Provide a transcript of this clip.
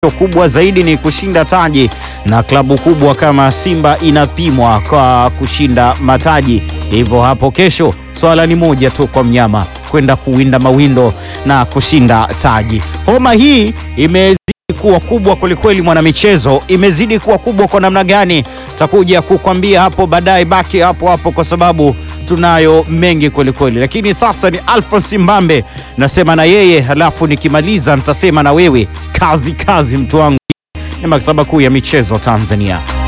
kubwa zaidi ni kushinda taji, na klabu kubwa kama Simba inapimwa kwa kushinda mataji. Hivyo hapo kesho swala ni moja tu kwa mnyama kwenda kuwinda mawindo na kushinda taji. Homa hii imezidi kuwa kubwa kwelikweli, mwanamichezo, imezidi kuwa kubwa kwa namna gani? Takuja kukwambia hapo baadaye. Baki hapo hapo kwa sababu tunayo mengi kwelikweli, lakini sasa ni Alphonse Mbambe nasema na yeye, halafu nikimaliza nitasema na wewe. Kazi kazi, mtu wangu. Ni maktaba kuu ya michezo Tanzania.